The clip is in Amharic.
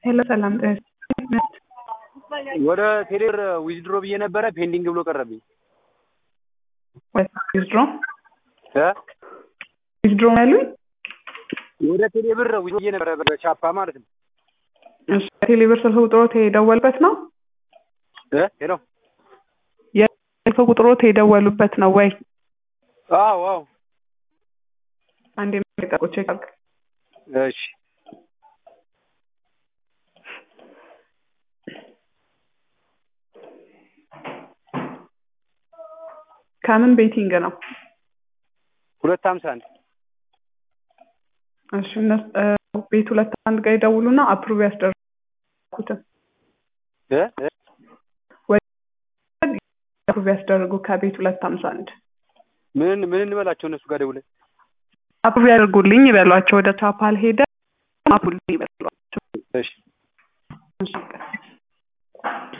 ሄሎ ሰላም ወደ ቴሌብር ዊዝድሮ ብዬ ነበረ ፔንዲንግ ብሎ ቀረብኝ። ዊዝድሮ እ ዊዝድሮ ነው ያሉኝ። ወደ ቴሌብር ዊዝድሮ ብዬ ነበረ በቻፓ ማለት ነው። እሺ ቴሌብር ስልክ ቁጥሮት የደወሉበት ነው? እ ሄሎ የስልክ ቁጥሮት የደወሉበት ነው ወይ? አዎ አዎ። አንዴ ጠቆ ቼክ አድርግ። እሺ ከምን ቤቲንግ ነው? ሁለት ሀምሳ አንድ እሺ እነሱ ቤት ሁለት አንድ ጋር ይደውሉና አፕሩቭ ያስደርጉትን እ እ አፕሩቭ ያስደርጉ ከቤት ሁለት ሀምሳ አንድ ምን ምን እንበላቸው እነሱ ጋር ደውለን አፕሩቭ ያደርጉልኝ ይበሏቸው። ወደ ቻፓል ሄደ አፕሩቭ ይበሏቸው። እሺ